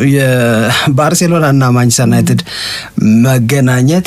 የባርሴሎና እና ማንቸስተር ዩናይትድ መገናኘት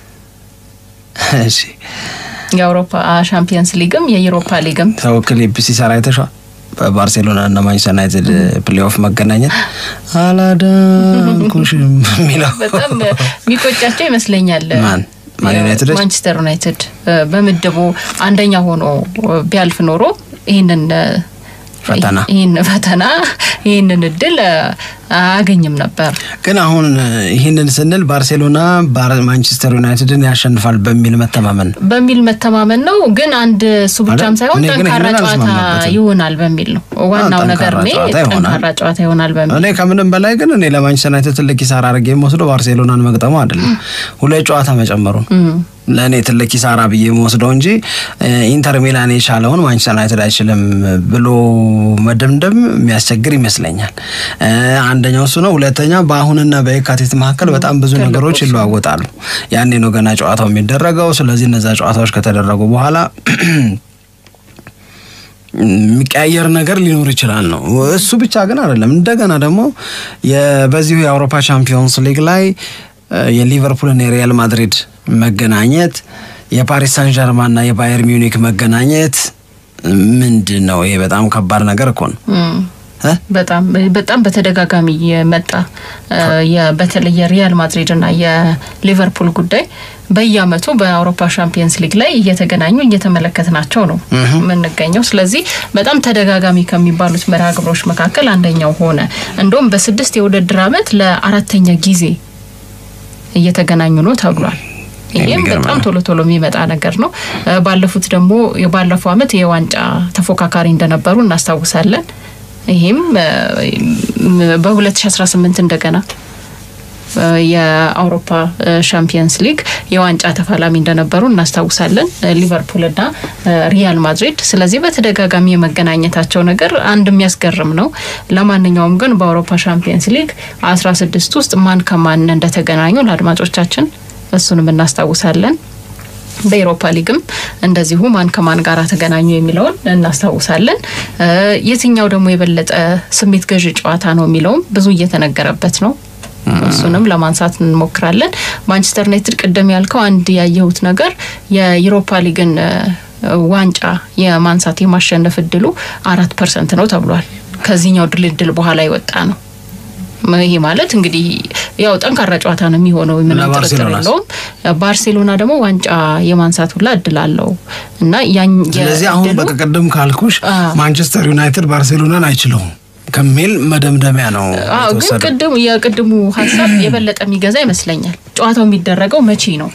እሺ የአውሮፓ ሻምፒየንስ ሊግም የዩሮፓ ሊግም ሰው ክሊፕ ሲሰራ አይተሽዋል? በባርሴሎና እና ማንቸስተር ዩናይትድ ፕሌኦፍ መገናኘት አላዳንኩሽም የሚለው በጣም የሚቆጫቸው ይመስለኛል። ማን ማን ዩናይትዶች? ማንቸስተር ዩናይትድ በምድቡ አንደኛ ሆኖ ቢያልፍ ኖሮ ይህንን ፈተና ይህን ፈተና ይህንን እድል አያገኝም ነበር። ግን አሁን ይህንን ስንል ባርሴሎና ማንቸስተር ዩናይትድን ያሸንፋል በሚል መተማመን ነው። በሚል መተማመን ነው። ግን አንድ እሱ ብቻም አይደል? ሳይሆን እኔ ግን ጠንካራ ይሄንን ጨዋታ አልስማማበትም። ይሆናል በሚል ነው ዋናው ነገር። ጠንካራ እኔ ጨዋታ ይሆናል። ጠንካራ ጨዋታ ይሆናል በሚል እኔ ከምንም በላይ ግን እኔ ለማንቸስተር ዩናይትድ ትልቅ ኪሳራ አድርጌ የምወስደው ባርሴሎናን መግጠሙ አይደለም፣ ሁለት ጨዋታ መጨመሩ ነው። ለእኔ ትልቅ ኪሳራ ብዬ የምወስደው እንጂ እ፣ ኢንተር ሚላን የቻለውን ማንቸስተር ዩናይትድ አይችልም ብሎ መደምደም የሚያስቸግር ይመስለኛል። እ፣ አንደኛው እሱ ነው። ሁለተኛ በአሁንና በየካቲት መካከል በጣም ብዙ ነገሮች ይለዋወጣሉ። ያኔ ነው ገና ጨዋታው የሚደረገው። ስለዚህ እነዛ ጨዋታዎች ከተደረጉ በኋላ የሚቀያየር ነገር ሊኖር ይችላል ነው። እሱ ብቻ ግን አይደለም። እንደገና ደግሞ የ- በዚሁ የአውሮፓ ቻምፒዮንስ ሊግ ላይ እ፣ የሊቨርፑልና የሪያል ማድሪድ መገናኘት፣ የፓሪስ ሳን ጀርማንና የባየር ሚዩኒክ መገናኘት ምንድን ነው? ይሄ በጣም ከባድ ነገር እኮ ነው እ? በጣም በጣም በተደጋጋሚ የመጣ እ፣ የ- በተለይ የሪያል ማድሪድ እና የሊቨርፑል ጉዳይ በየአመቱ በአውሮፓ ሻምፒየንስ ሊግ ላይ እየተገናኙ እየተመለከትናቸው ነው የምንገኘው። ስለዚህ በጣም ተደጋጋሚ ከሚባሉት መርሃ ግብሮች መካከል አንደኛው ሆነ። እንደውም በስድስት የውድድር አመት ለአራተኛ ጊዜ እየተገናኙ ነው ተብሏል። ይህም የሚገርም በጣም ነው። ቶሎ ቶሎ የሚመጣ ነገር ነው። እ፣ ባለፉት ደግሞ የባለፈው አመት የዋንጫ ተፎካካሪ እንደነበሩ እናስታውሳለን። ይህም እ፣ በ2018 እንደገና እ፣ የአውሮፓ እ፣ ሻምፒየንስ ሊግ የዋንጫ ተፋላሚ እንደነበሩ እናስታውሳለን እ፣ ሊቨርፑልና እ፣ ሪያል ማድሪድ። ስለዚህ በተደጋጋሚ የመገናኘታቸው ነገር አንድ የሚያስገርም ነው። ለማንኛውም ግን በአውሮፓ ሻምፒየንስ ሊግ 16 ውስጥ ማን ከማን እንደተገናኙ ለአድማጮቻችን እሱንም እናስታውሳለን። በኤሮፓ ሊግም እንደዚሁ ማን ከማን ጋር ተገናኙ የሚለውን እናስታውሳለን። እ፣ የትኛው ደግሞ የበለጠ ስሜት ገዢ ጨዋታ ነው የሚለውም ብዙ እየተነገረበት ነው። እሱንም ለማንሳት እንሞክራለን። ማንቸስተር ዩናይትድ ቅድም ያልከው አንድ ያየሁት ነገር የዩሮፓ ሊግን እ፣ ዋንጫ የማንሳት የማሸነፍ እድሉ አራት ፐርሰንት ነው ተብሏል። ከዚህኛው ድልድል በኋላ የወጣ ነው። ይሄ ማለት እንግዲህ ያው ጠንካራ ጨዋታ ነው የሚሆነው፣ ምንም ጥርጥር ባርሴሎናስ? የለውም። ባርሴሎና ደግሞ ዋንጫ የማንሳት ሁላ እድል አለው እና ያን ስለዚህ አሁን የእድሉ- በቃ ቅድም ካልኩሽ አ። ማንቸስተር ዩናይትድ ባርሴሎናን አይችለውም ከሚል መደምደሚያ ነው አዎ ግን የተወሰደው። ቅድሙ የቅድሙ ሀሳብ የበለጠ የሚገዛ ይመስለኛል። ጨዋታው የሚደረገው መቼ ነው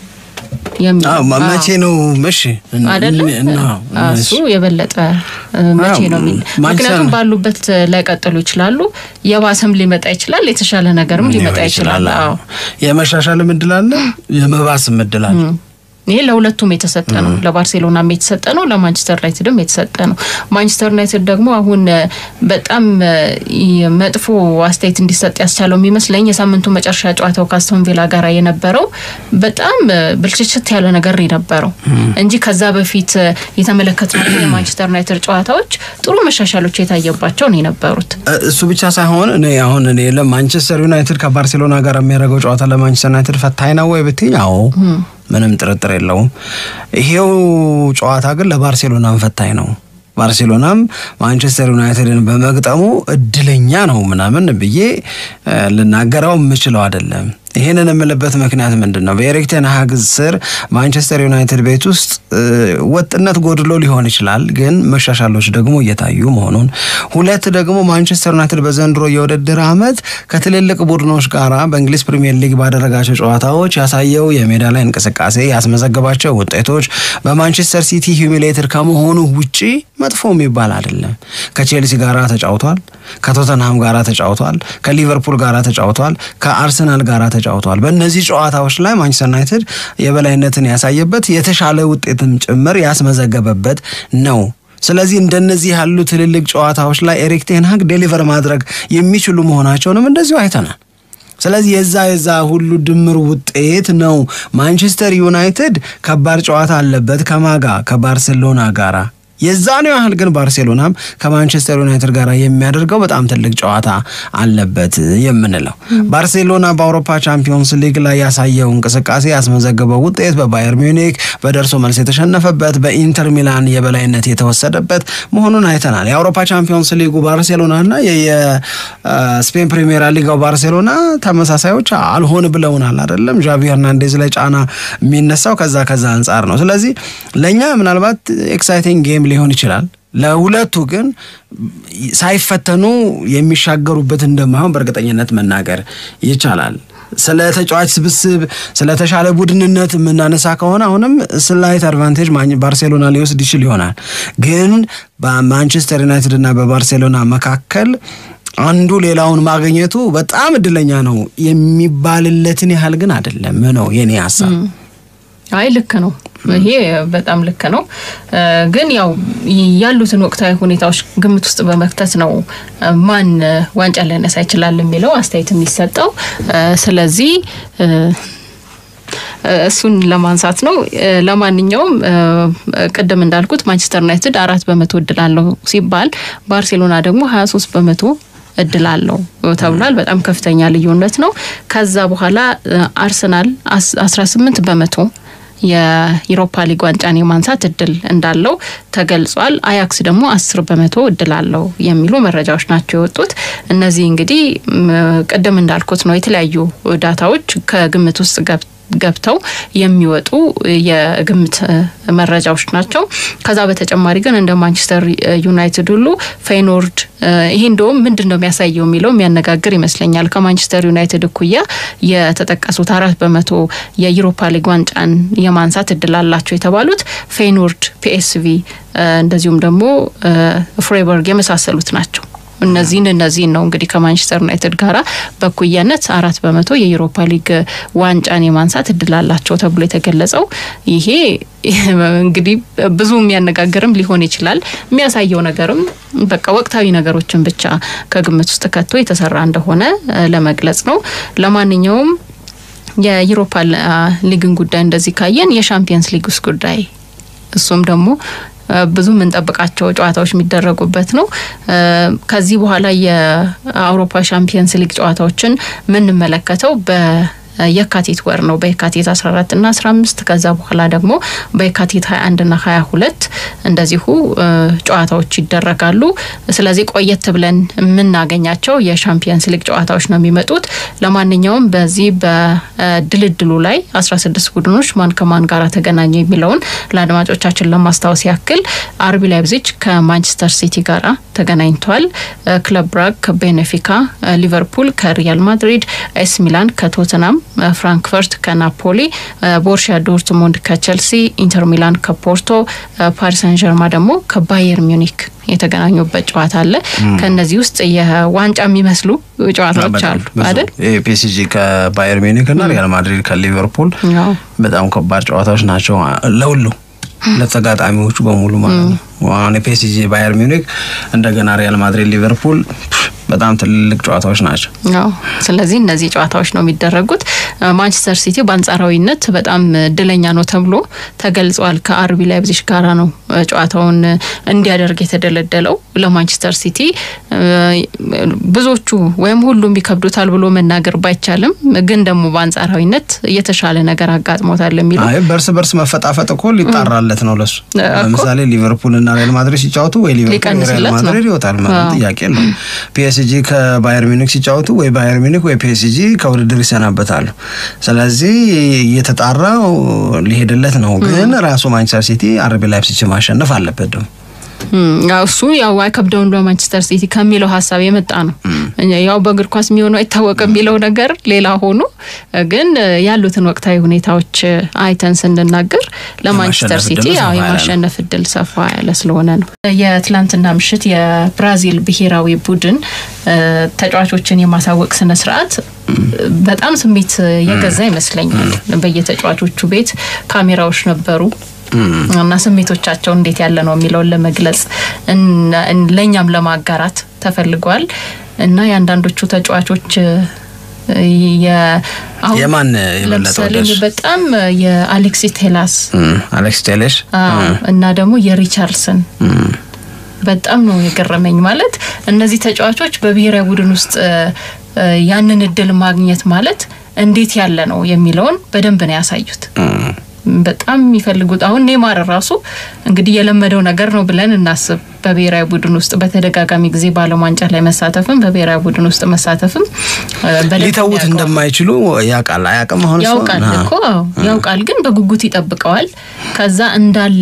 የሚል አዎ፣ መ- መቼ ነው? እሺ አይደለ? እና አዎ፣ እሱ የበለጠ እ፣ መቼ አዎ፣ ነው የሚል ማንቸስተር- ምክንያቱም ባሉበት ላይቀጥሉ ይችላሉ። የባሰም ሊመጣ ይችላል። የተሻለ ነገርም ሊመጣ ይችላል። አዎ የመሻሻልም እድል አለ፣ የመባስም እድል አለ። ይሄ ለሁለቱም የተሰጠ ነው። ለባርሴሎናም የተሰጠ ነው፣ ለማንቸስተር ዩናይትድም የተሰጠ ነው። ማንቸስተር ዩናይትድ ደግሞ አሁን እ፣ በጣም እ፣ መጥፎ አስተያየት እንዲሰጥ ያስቻለው የሚመስለኝ የሳምንቱ መጨረሻ ጨዋታው ከአስቶን ቪላ ጋር የነበረው በጣም እ፣ ብልሽሽት ያለ ነገር የነበረው እንጂ ከዛ በፊት እ፣ የተመለከትናቸው የማንቸስተር ዩናይትድ ጨዋታዎች ጥሩ መሻሻሎች የታየባቸው ነው የነበሩት። እ- እሱ ብቻ ሳይሆን እኔ አሁን እኔ ለማንቸስተር ዩናይትድ ከባርሴሎና ጋር የሚያደርገው ጨዋታ ለማንቸስተር ዩናይትድ ፈታኝ ነው ወይ ብትኝ፣ አዎ ምንም ጥርጥር የለውም። ይሄው ጨዋታ ግን ለባርሴሎናም ፈታኝ ነው። ባርሴሎናም ማንቸስተር ዩናይትድን በመግጠሙ እድለኛ ነው ምናምን ብዬ እ፣ ልናገረው የምችለው አይደለም። ይህንን የምልበት ምክንያት ምንድን ነው? በኤሪክ ቴን ሃግ ስር ማንቸስተር ዩናይትድ ቤት ውስጥ እ፣ ወጥነት ጎድሎ ሊሆን ይችላል፣ ግን መሻሻሎች ደግሞ እየታዩ መሆኑን፣ ሁለት ደግሞ ማንቸስተር ዩናይትድ በዘንድሮ የውድድር ዓመት ከትልልቅ ቡድኖች ጋራ በእንግሊዝ ፕሪምየር ሊግ ባደረጋቸው ጨዋታዎች ያሳየው የሜዳ ላይ እንቅስቃሴ ያስመዘገባቸው ውጤቶች በማንቸስተር ሲቲ ሂዩሚሌትድ ከመሆኑ ውጪ መጥፎ የሚባል አይደለም። ከቼልሲ ጋራ ተጫውቷል፣ ከቶተንሃም ጋራ ተጫውቷል፣ ከሊቨርፑል ጋራ ተጫውቷል፣ ከአርሰናል ጋራ ተጫውቷል። በእነዚህ ጨዋታዎች ላይ ማንቸስተር ዩናይትድ የበላይነትን ያሳየበት የተሻለ ውጤትም ጭምር ያስመዘገበበት ነው። ስለዚህ እንደነዚህ ያሉ ትልልቅ ጨዋታዎች ላይ ኤሪክ ቴን ሃግ ዴሊቨር ማድረግ የሚችሉ መሆናቸውንም እንደዚሁ አይተናል። ስለዚህ የዛ የዛ ሁሉ ድምር ውጤት ነው ማንቸስተር ዩናይትድ ከባድ ጨዋታ አለበት ከማጋ ከባርሴሎና ጋራ የዛኔው ያህል ግን ባርሴሎናም ከማንቸስተር ዩናይትድ ጋር የሚያደርገው በጣም ትልቅ ጨዋታ አለበት የምንለው ባርሴሎና በአውሮፓ ቻምፒዮንስ ሊግ ላይ ያሳየው እንቅስቃሴ ያስመዘገበው ውጤት በባየር ሚዩኒክ በደርሶ መልስ የተሸነፈበት በኢንተር ሚላን የበላይነት የተወሰደበት መሆኑን አይተናል። የአውሮፓ ቻምፒዮንስ ሊጉ ባርሴሎና እና የስፔን ፕሪሚየር ሊጋው ባርሴሎና ተመሳሳዮች አልሆን ብለውናል አይደለም። ዣቪ ሄርናንዴዝ ላይ ጫና የሚነሳው ከዛ ከዛ አንጻር ነው። ስለዚህ ለእኛ ምናልባት ኤክሳይቲንግ ጌም ሊሆን ይችላል። ለሁለቱ ግን ሳይፈተኑ የሚሻገሩበት እንደማይሆን በእርግጠኝነት መናገር ይቻላል። ስለ ተጫዋች ስብስብ ስለተሻለ ቡድንነት የምናነሳ ከሆነ አሁንም ስላይት አድቫንቴጅ ባርሴሎና ሊወስድ ይችል ይሆናል። ግን በማንቸስተር ዩናይትድ እና በባርሴሎና መካከል አንዱ ሌላውን ማግኘቱ በጣም እድለኛ ነው የሚባልለትን ያህል ግን አይደለም ነው የኔ ሀሳብ። አይ ልክ ነው። ይሄ በጣም ልክ ነው። ግን ያው ያሉትን ወቅታዊ ሁኔታዎች ግምት ውስጥ በመክተት ነው ማን ዋንጫ ሊያነሳ ይችላል የሚለው አስተያየት የሚሰጠው። ስለዚህ እሱን ለማንሳት ነው። ለማንኛውም ቅድም እንዳልኩት ማንቸስተር ዩናይትድ አራት በመቶ እድል አለው ሲባል ባርሴሎና ደግሞ ሀያ ሶስት በመቶ እድል አለው ተብሏል። በጣም ከፍተኛ ልዩነት ነው። ከዛ በኋላ አርሰናል አስራ ስምንት በመቶ የዩሮፓ ሊግ ዋንጫን የማንሳት እድል እንዳለው ተገልጿል። አያክስ ደግሞ አስር በመቶ እድል አለው የሚሉ መረጃዎች ናቸው የወጡት። እነዚህ እንግዲህ ቅድም እንዳልኩት ነው የተለያዩ ዳታዎች ከግምት ውስጥ ገብ ገብተው የሚወጡ የግምት መረጃዎች ናቸው። ከዛ በተጨማሪ ግን እንደ ማንቸስተር ዩናይትድ ሁሉ ፌይኖርድ ይሄ እንደውም ምንድን ነው የሚያሳየው የሚለው የሚያነጋግር ይመስለኛል። ከማንቸስተር ዩናይትድ እኩያ የተጠቀሱት አራት በመቶ የዩሮፓ ሊግ ዋንጫን የማንሳት እድል አላቸው የተባሉት ፌይኖርድ፣ ፒኤስቪ እንደዚሁም ደግሞ ፍሬበርግ የመሳሰሉት ናቸው። እነዚህን እነዚህን ነው እንግዲህ ከማንቸስተር ዩናይትድ ጋራ በኩያነት አራት በመቶ የዩሮፓ ሊግ ዋንጫን የማንሳት እድል አላቸው ተብሎ የተገለጸው ይሄ እንግዲህ ብዙ የሚያነጋግርም ሊሆን ይችላል። የሚያሳየው ነገርም በቃ ወቅታዊ ነገሮችን ብቻ ከግምት ውስጥ ከቶ የተሰራ እንደሆነ ለመግለጽ ነው። ለማንኛውም የዩሮፓ ሊግን ጉዳይ እንደዚህ ካየን የሻምፒየንስ ሊግ ውስጥ ጉዳይ እሱም ደግሞ ብዙ የምንጠብቃቸው ጨዋታዎች የሚደረጉበት ነው። ከዚህ በኋላ የአውሮፓ ሻምፒየንስ ሊግ ጨዋታዎችን የምንመለከተው በ የካቲት ወር ነው በየካቲት 14 እና 15 ከዛ በኋላ ደግሞ በየካቲት 21 እና 22 እንደዚሁ ጨዋታዎች ይደረጋሉ። ስለዚህ ቆየት ብለን የምናገኛቸው የሻምፒየንስ ሊግ ጨዋታዎች ነው የሚመጡት። ለማንኛውም በዚህ በድልድሉ ላይ 16 ቡድኖች ማን ከማን ጋር ተገናኙ የሚለውን ለአድማጮቻችን ለማስታወስ ያክል አርቢ ላይፕዚግ ከማንቸስተር ሲቲ ጋራ ተገናኝቷል። ክለብ ብራግ ከቤኔፊካ፣ ሊቨርፑል ከሪያል ማድሪድ፣ ኤስ ሚላን ከቶተናም ፍራንክፈርት ከናፖሊ፣ ቦርሺያ ዶርትሙንድ ከቸልሲ፣ ኢንተር ሚላን ከፖርቶ፣ ፓሪስ ሰን ጀርማ ደግሞ ከባየር ሚዩኒክ የተገናኙበት ጨዋታ አለ። ከእነዚህ ውስጥ የዋንጫ የሚመስሉ ጨዋታዎች አሉ አይደል? ፒኤስጂ ከባየር ሚዩኒክ እና ሪያል ማድሪድ ከሊቨርፑል በጣም ከባድ ጨዋታዎች ናቸው ለሁሉ ለተጋጣሚዎቹ በሙሉ ማለት ነው። አሁን የፒኤስጂ ባየር ሚዩኒክ እንደገና ሪያል ማድሪድ ሊቨርፑል በጣም ትልልቅ ጨዋታዎች ናቸው። አዎ ስለዚህ እነዚህ ጨዋታዎች ነው የሚደረጉት። ማንቸስተር ሲቲ በአንጻራዊነት በጣም እድለኛ ነው ተብሎ ተገልጿል። ከአርቢ ላይፕዚግ ጋራ ነው ጨዋታውን እንዲያደርግ የተደለደለው። ለማንቸስተር ሲቲ ብዙዎቹ ወይም ሁሉም ይከብዱታል ብሎ መናገር ባይቻልም ግን ደግሞ በአንጻራዊነት የተሻለ ነገር አጋጥሞታል የሚለው በርስ በርስ መፈጣፈጥ እኮ ሊጣራለት ነው ለሱ። ለምሳሌ ሊቨርፑል እና ሪያል ማድሪድ ሲጫወቱ ወይ ሊቨርፑል ሪያል ማድሪድ ይወጣል ማለት ጥያቄ ነው። ፒኤስጂ ከባየር ሚኒክ ሲጫወቱ ወይ ባየር ሚኒክ ወይ ፒኤስጂ ከውድድር ይሰናበታሉ። ስለዚህ እየተጣራ ሊሄድለት ነው። ግን ራሱ ማንቸስተር ሲቲ አርቢ ላይፕዚግ ማሸነፍ አለበት ደግሞ እሱ ያው አይከብደውም በማንቸስተር ሲቲ ከሚለው ሀሳብ የመጣ ነው። ያው በእግር ኳስ የሚሆነው አይታወቅም የሚለው ነገር ሌላ ሆኖ ግን ያሉትን ወቅታዊ ሁኔታዎች አይተን ስንናገር ለማንቸስተር ሲቲ ያው የማሸነፍ እድል ሰፋ ያለ ስለሆነ ነው። የትላንትና ምሽት የብራዚል ብሔራዊ ቡድን ተጫዋቾችን የማሳወቅ ስነ ስርዓት በጣም ስሜት የገዛ ይመስለኛል። በየተጫዋቾቹ ቤት ካሜራዎች ነበሩ እና ስሜቶቻቸው እንዴት ያለ ነው የሚለውን ለመግለጽ ለእኛም ለማጋራት ተፈልጓል እና የአንዳንዶቹ ተጫዋቾች የማን የበለጠ ለምሳሌ በጣም የአሌክሲ ቴላስ አሌክስ ቴሌሽ እና ደግሞ የሪቻርድሰን በጣም ነው የገረመኝ። ማለት እነዚህ ተጫዋቾች በብሔራዊ ቡድን ውስጥ ያንን እድል ማግኘት ማለት እንዴት ያለ ነው የሚለውን በደንብ ነው ያሳዩት። በጣም የሚፈልጉት አሁን ኔማር ራሱ እንግዲህ የለመደው ነገር ነው ብለን እናስብ። በብሔራዊ ቡድን ውስጥ በተደጋጋሚ ጊዜ በዓለም ዋንጫ ላይ መሳተፍም በብሔራዊ ቡድን ውስጥ መሳተፍም ሊተዉት እንደማይችሉ ያውቃል። አያውቅም? አሁን ያውቃል እኮ ያውቃል፣ ግን በጉጉት ይጠብቀዋል። ከዛ እንዳለ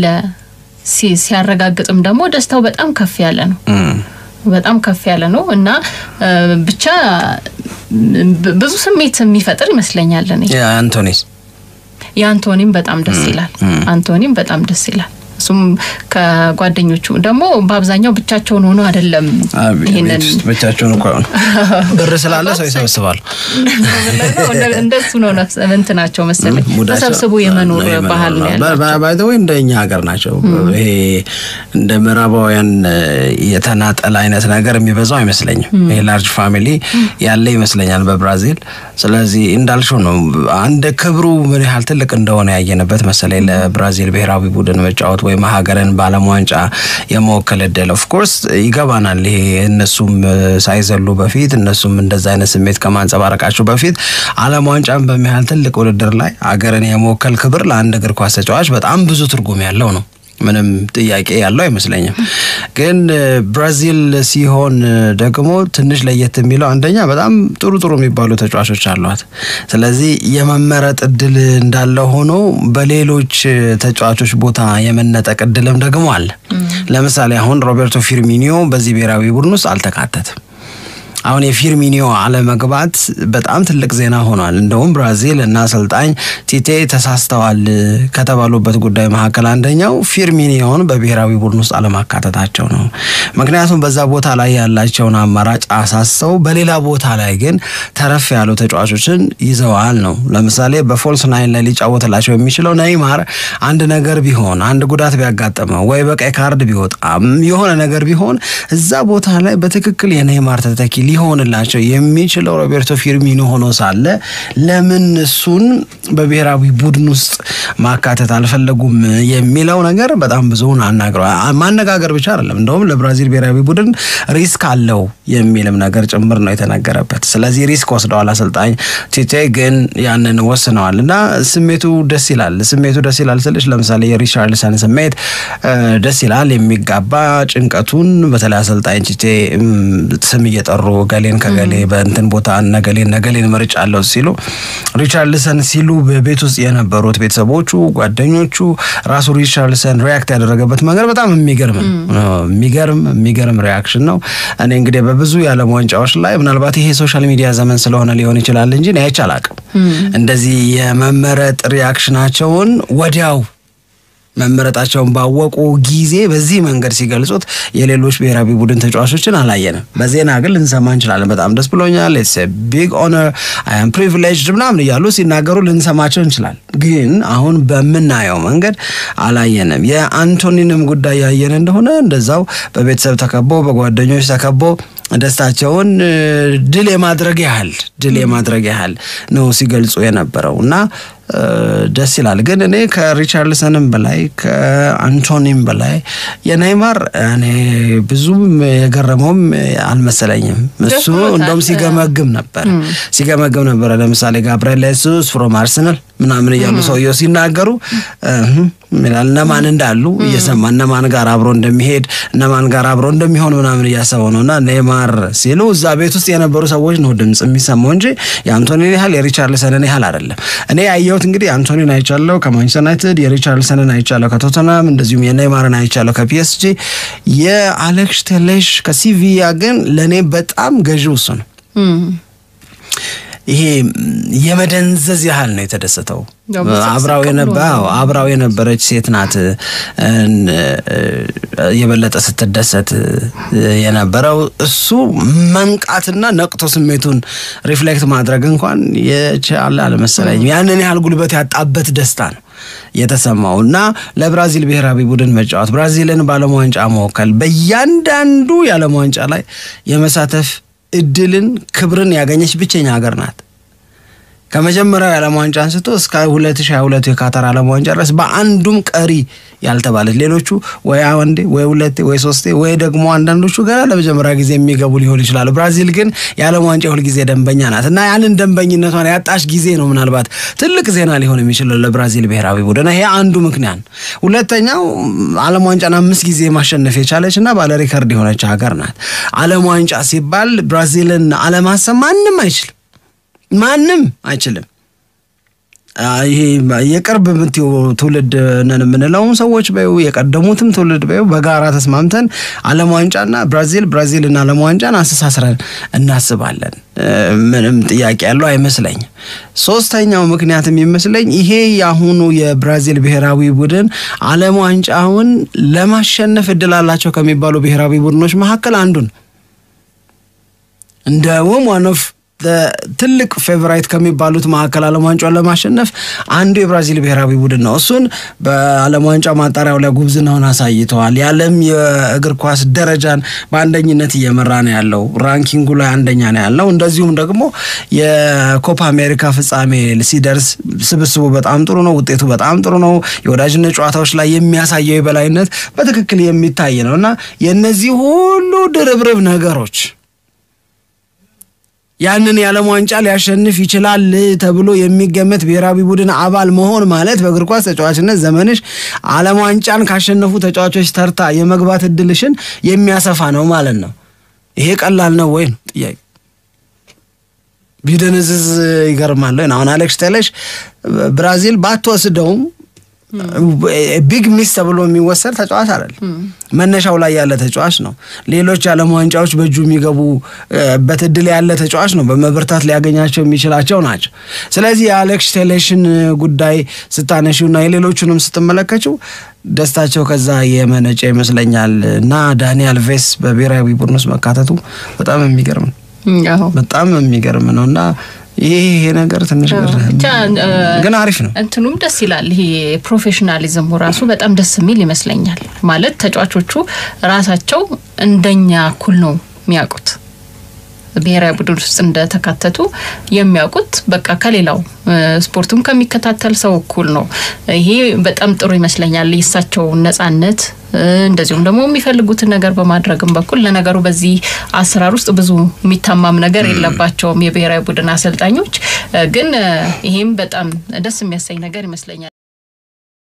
ሲያረጋግጥም ደግሞ ደስታው በጣም ከፍ ያለ ነው በጣም ከፍ ያለ ነው እና ብቻ ብዙ ስሜት የሚፈጥር ይመስለኛል። እኔ አንቶኒስ የአንቶኒም በጣም ደስ ይላል። አንቶኒም በጣም ደስ ይላል። እሱም ከጓደኞቹ ደግሞ በአብዛኛው ብቻቸውን ሆኖ አይደለም። ይሄንን ብቻቸውን እኮ ብር ስላለ ሰው ይሰበስባሉ። እንደሱ ነው እንትናቸው መሰለኝ ተሰብስቦ የመኖር ባህል ነው ያላቸው። ወይ እንደ እኛ ሀገር ናቸው። ይሄ እንደ ምዕራባውያን የተናጠል አይነት ነገር የሚበዛው አይመስለኝም። ይሄ ላርጅ ፋሚሊ ያለ ይመስለኛል በብራዚል። ስለዚህ እንዳልሽው ነው አንድ ክብሩ ምን ያህል ትልቅ እንደሆነ ያየንበት መሰለኝ ለብራዚል ብሔራዊ ቡድን መጫወት ወይም ሀገርን በዓለም ዋንጫ የመወከል እድል ኦፍኮርስ ይገባናል። ይሄ እነሱም ሳይዘሉ በፊት እነሱም እንደዛ አይነት ስሜት ከማንጸባረቃቸው በፊት ዓለም ዋንጫን በሚያህል ትልቅ ውድድር ላይ ሀገርን የመወከል ክብር ለአንድ እግር ኳስ ተጫዋች በጣም ብዙ ትርጉም ያለው ነው። ምንም ጥያቄ ያለው አይመስለኝም። ግን ብራዚል ሲሆን ደግሞ ትንሽ ለየት የሚለው አንደኛ በጣም ጥሩ ጥሩ የሚባሉ ተጫዋቾች አሏት። ስለዚህ የመመረጥ እድል እንዳለ ሆኖ በሌሎች ተጫዋቾች ቦታ የመነጠቅ እድልም ደግሞ አለ። ለምሳሌ አሁን ሮቤርቶ ፊርሚኒዮ በዚህ ብሔራዊ ቡድን ውስጥ አልተካተትም። አሁን የፊርሚኒዮ አለመግባት በጣም ትልቅ ዜና ሆኗል። እንደውም ብራዚል እና አሰልጣኝ ቲቴ ተሳስተዋል ከተባሉበት ጉዳይ መካከል አንደኛው ፊርሚኒዮን በብሔራዊ ቡድን ውስጥ አለማካተታቸው ነው። ምክንያቱም በዛ ቦታ ላይ ያላቸውን አማራጭ አሳሰው በሌላ ቦታ ላይ ግን ተረፍ ያሉ ተጫዋቾችን ይዘዋል ነው። ለምሳሌ በፎልስ ናይን ላይ ሊጫወትላቸው የሚችለው ነይማር አንድ ነገር ቢሆን አንድ ጉዳት ቢያጋጥመው ወይ በቀይ ካርድ ቢወጣም የሆነ ነገር ቢሆን እዛ ቦታ ላይ በትክክል የነይማር ተተኪ ሊሆንላቸው የሚችለው ሮቤርቶ ፊርሚኖ ሆኖ ሳለ ለምን እሱን በብሔራዊ ቡድን ውስጥ ማካተት አልፈለጉም የሚለው ነገር በጣም ብዙውን አናግረዋል። ማነጋገር ብቻ አይደለም፣ እንደውም ለብራዚል ብሔራዊ ቡድን ሪስክ አለው የሚልም ነገር ጭምር ነው የተነገረበት። ስለዚህ ሪስክ ወስደዋል አሰልጣኝ ቲቴ ግን ያንን ወስነዋል እና ስሜቱ ደስ ይላል። ስሜቱ ደስ ይላል ስልሽ ለምሳሌ የሪቻርልሰን ስሜት ደስ ይላል የሚጋባ ጭንቀቱን በተለይ አሰልጣኝ ቲቴ ስም እየጠሩ ገሌን ከገሌ በእንትን ቦታ ነገሌን ነገሌን ምርጫ አለው ሲሉ ሪቻርልሰን ሲሉ በቤት ውስጥ የነበሩት ቤተሰቦቹ፣ ጓደኞቹ ራሱ ሪቻርልሰን ሪያክት ያደረገበት መንገድ በጣም የሚገርም የሚገርም የሚገርም ሪያክሽን ነው። እኔ እንግዲህ በብዙ የዓለም ዋንጫዎች ላይ ምናልባት ይሄ ሶሻል ሚዲያ ዘመን ስለሆነ ሊሆን ይችላል እንጂ እኔ አይቼ አላቅም እንደዚህ የመመረጥ ሪያክሽናቸውን ወዲያው መመረጣቸውን ባወቁ ጊዜ በዚህ መንገድ ሲገልጹት የሌሎች ብሔራዊ ቡድን ተጫዋቾችን አላየንም። በዜና ግን ልንሰማ እንችላለን። በጣም ደስ ብሎኛል፣ ኢትስ ቢግ ኦነር አይ አም ፕሪቪሌጅድ ምናምን እያሉ ሲናገሩ ልንሰማቸው እንችላለን። ግን አሁን በምናየው መንገድ አላየንም። የአንቶኒንም ጉዳይ ያየን እንደሆነ እንደዛው በቤተሰብ ተከቦ በጓደኞች ተከቦ ደስታቸውን ድል የማድረግ ያህል ድል የማድረግ ያህል ነው ሲገልጹ የነበረው እና ደስ ይላል። ግን እኔ ከሪቻርልሰንም በላይ ከአንቶኒም በላይ የኔይማር እኔ ብዙም የገረመውም አልመሰለኝም። እሱ እንደውም ሲገመግም ነበር ሲገመግም ነበረ። ለምሳሌ ጋብርኤል ሱስ ፍሮም አርሰናል ምናምን እያሉ ሰውየው ሲናገሩ ይላል እነማን እንዳሉ እየሰማ እነማን ጋር አብሮ እንደሚሄድ እነማን ጋር አብሮ እንደሚሆን ምናምን እያሰበው ነው እና ኔይማር ሲሉ እዛ ቤት ውስጥ የነበሩ ሰዎች ነው ድምፅ የሚሰማው እንጂ የአንቶኒን ያህል የሪቻርልሰንን ያህል አይደለም። እኔ ያየሁት እንግዲህ አንቶኒን አይቻለሁ ከማንቸስተር ዩናይትድ፣ የሪቻርልሰንን አይቻለሁ ከቶተናም፣ እንደዚሁም የኔይማርን አይቻለሁ ከፒኤስጂ። የአሌክስ ቴሌሽ ከሲቪያ ግን ለእኔ በጣም ገዢው እሱ ነው። ይሄ የመደንዘዝ ያህል ነው የተደሰተው። አብራው አብራው የነበረች ሴት ናት የበለጠ ስትደሰት የነበረው እሱ መንቃትና ነቅቶ ስሜቱን ሪፍሌክት ማድረግ እንኳን የቻለ አልመሰለኝም። ያንን ያህል ጉልበት ያጣበት ደስታ ነው የተሰማው እና ለብራዚል ብሔራዊ ቡድን መጫወት፣ ብራዚልን በዓለም ዋንጫ መወከል፣ በእያንዳንዱ የዓለም ዋንጫ ላይ የመሳተፍ እድልን ክብርን ያገኘች ብቸኛ ሀገር ናት ከመጀመሪያው የዓለም ዋንጫ አንስቶ እስከ 2022 የካታር ዓለም ዋንጫ ድረስ በአንዱም ቀሪ ያልተባለ ሌሎቹ ወይ አንዴ ወይ ሁለቴ ወይ ሶስቴ ወይ ደግሞ አንዳንዶቹ ገና ለመጀመሪያ ጊዜ የሚገቡ ሊሆን ይችላሉ። ብራዚል ግን የዓለም ዋንጫ ሁልጊዜ ደንበኛ ናት እና ያንን ደንበኝነቷን ያጣች ጊዜ ነው ምናልባት ትልቅ ዜና ሊሆን የሚችለው ለብራዚል ብሔራዊ ቡድን። ይሄ አንዱ ምክንያት። ሁለተኛው ዓለም ዋንጫን አምስት ጊዜ ማሸነፍ የቻለች እና ባለ ሪከርድ የሆነች ሀገር ናት። ዓለም ዋንጫ ሲባል ብራዚልን አለማሰብ ማንም አይችልም፣ ማንም አይችልም። ይሄ የቅርብ የምትይው ትውልድ ነን የምንለውም ሰዎች በይው የቀደሙትም ትውልድ በይው በጋራ ተስማምተን ዓለም ዋንጫና ብራዚል ብራዚልና ዓለም ዋንጫን አስተሳስረን እናስባለን። ምንም ጥያቄ ያለው አይመስለኝም። ሶስተኛው ምክንያት የሚመስለኝ ይሄ የአሁኑ የብራዚል ብሔራዊ ቡድን ዓለም ዋንጫውን ለማሸነፍ እድል አላቸው ከሚባሉ ብሔራዊ ቡድኖች መካከል አንዱ ነው። እንደውም ዋን ኦፍ ትልቅ ፌቨራይት ከሚባሉት መካከል ዓለም ዋንጫውን ለማሸነፍ አንዱ የብራዚል ብሔራዊ ቡድን ነው። እሱን በዓለም ዋንጫ ማጣሪያው ላይ ጉብዝናውን አሳይተዋል። የዓለም የእግር ኳስ ደረጃን በአንደኝነት እየመራ ነው ያለው። ራንኪንጉ ላይ አንደኛ ነው ያለው። እንደዚሁም ደግሞ የኮፓ አሜሪካ ፍጻሜ ሲደርስ ስብስቡ በጣም ጥሩ ነው፣ ውጤቱ በጣም ጥሩ ነው። የወዳጅነት ጨዋታዎች ላይ የሚያሳየው የበላይነት በትክክል የሚታይ ነው እና የእነዚህ ሁሉ ድርብርብ ነገሮች ያንን የዓለም ዋንጫ ሊያሸንፍ ይችላል ተብሎ የሚገመት ብሔራዊ ቡድን አባል መሆን ማለት በእግር ኳስ ተጫዋችነት ዘመንሽ ዓለም ዋንጫን ካሸነፉ ተጫዋቾች ተርታ የመግባት እድልሽን የሚያሰፋ ነው ማለት ነው። ይሄ ቀላል ነው ወይ ነው ጥያቄ። ቢደንዝዝ ይገርማል። አሁን አሌክስ ቴሌሽ ብራዚል ባትወስደውም ቢግ ሚስ ተብሎ የሚወሰድ ተጫዋች አይደለም። መነሻው ላይ ያለ ተጫዋች ነው። ሌሎች የዓለም ዋንጫዎች በእጁ የሚገቡበት እድል ያለ ተጫዋች ነው። በመበርታት ሊያገኛቸው የሚችላቸው ናቸው። ስለዚህ የአሌክስ ቴሌሽን ጉዳይ ስታነሺውና የሌሎቹንም ስትመለከችው ደስታቸው ከዛ የመነጨ ይመስለኛል እና ዳኒ አልቬስ በብሔራዊ ቡድን ውስጥ መካተቱ በጣም የሚገርም ነው። በጣም የሚገርም ነው እና ይሄ ነገር ትንሽ ግን አሪፍ ነው። እንትኑም ደስ ይላል። ይሄ ፕሮፌሽናሊዝሙ ራሱ በጣም ደስ የሚል ይመስለኛል። ማለት ተጫዋቾቹ ራሳቸው እንደኛ እኩል ነው የሚያውቁት ብሔራዊ ቡድን ውስጥ እንደተካተቱ የሚያውቁት በቃ ከሌላው ስፖርቱም ከሚከታተል ሰው እኩል ነው። ይሄ በጣም ጥሩ ይመስለኛል። የእሳቸው ነጻነት እንደዚሁም ደግሞ የሚፈልጉትን ነገር በማድረግም በኩል ለነገሩ በዚህ አሰራር ውስጥ ብዙ የሚታማም ነገር የለባቸውም የብሔራዊ ቡድን አሰልጣኞች። ግን ይሄም በጣም ደስ የሚያሰኝ ነገር ይመስለኛል።